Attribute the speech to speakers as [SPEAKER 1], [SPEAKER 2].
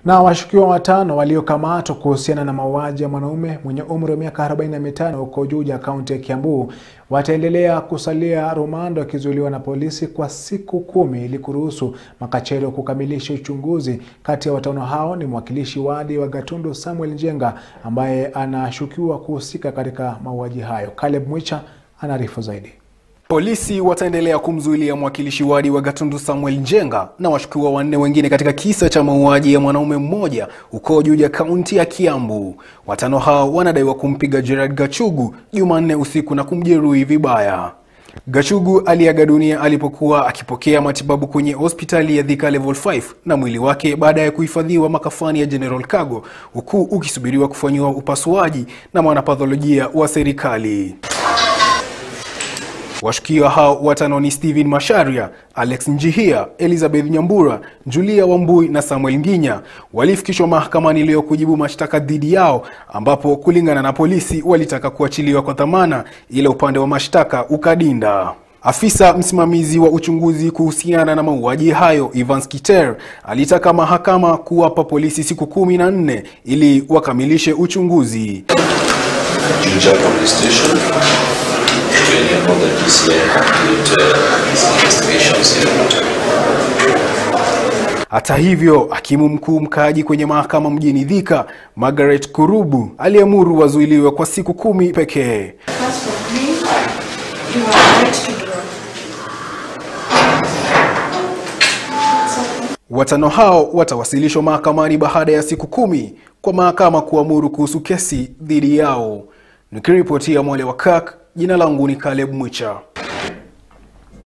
[SPEAKER 1] Na washukiwa watano waliokamatwa kuhusiana na mauaji ya mwanaume mwenye umri wa miaka 45 huko Juja, kaunti ya Kiambu wataendelea kusalia rumande wakizuiliwa na polisi kwa siku kumi ili kuruhusu makachero kukamilisha uchunguzi. Kati ya watano hao ni mwakilishi wadi wa Gatundu Samuel Njenga ambaye anashukiwa kuhusika katika mauaji hayo. Caleb Mwicha anaarifu zaidi.
[SPEAKER 2] Polisi wataendelea kumzuilia mwakilishi wadi wa Gatundu Samuel Njenga na washukiwa wanne wengine katika kisa cha mauaji ya mwanaume mmoja huko Juja, kaunti ya Kiambu. Watano hao wanadaiwa kumpiga Gerard Gachugu Jumanne usiku na kumjeruhi vibaya. Gachugu aliaga dunia alipokuwa akipokea matibabu kwenye hospitali ya Thika Level 5 na mwili wake baadaye kuhifadhiwa makafani ya General Cargo huku ukisubiriwa kufanyiwa upasuaji na mwanapatholojia wa serikali. Washukiwa hao watano ni Steven Masharia, Alex Njihia, Elizabeth Nyambura, Julia Wambui na Samuel Nginya. Walifikishwa mahakamani leo kujibu mashtaka dhidi yao, ambapo kulingana na polisi walitaka kuachiliwa kwa dhamana, ila upande wa mashtaka ukadinda. Afisa msimamizi wa uchunguzi kuhusiana na mauaji hayo Evans Kiter alitaka mahakama kuwapa polisi siku kumi na nne ili wakamilishe uchunguzi.
[SPEAKER 3] Juja Police Station to enable the DCI complete uh, its investigations in the matter.
[SPEAKER 2] Hata hivyo, hakimu mkuu mkaaji kwenye mahakama mjini Thika, Margaret Kurubu, aliamuru wazuiliwe kwa siku kumi pekee.
[SPEAKER 4] As for me, you are right to draw.
[SPEAKER 2] Watano hao watawasilishwa mahakamani baada ya siku kumi kwa mahakama kuamuru kuhusu kesi dhidi yao. Nikiripotia Mwale wa Kak, jina langu ni Caleb Mwicha.